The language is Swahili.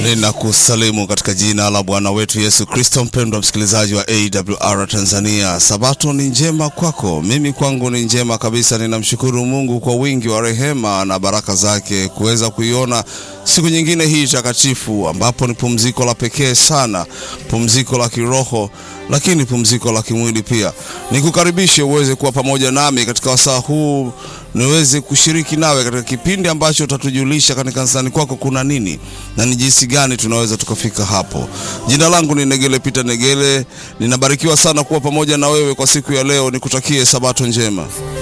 Ninakusalimu katika jina la Bwana wetu Yesu Kristo. Mpendwa msikilizaji wa AWR Tanzania, sabato ni njema kwako, mimi kwangu ni njema kabisa. Ninamshukuru Mungu kwa wingi wa rehema na baraka zake kuweza kuiona siku nyingine hii takatifu, ambapo ni pumziko la pekee sana, pumziko la kiroho lakini pumziko la kimwili pia. Nikukaribishe uweze kuwa pamoja nami katika wasaa huu, niweze kushiriki nawe katika kipindi ambacho utatujulisha katika kanisani kwako kuna nini na ni jinsi gani tunaweza tukafika hapo. Jina langu ni Negele Peter Negele, ninabarikiwa sana kuwa pamoja na wewe kwa siku ya leo. Nikutakie sabato njema.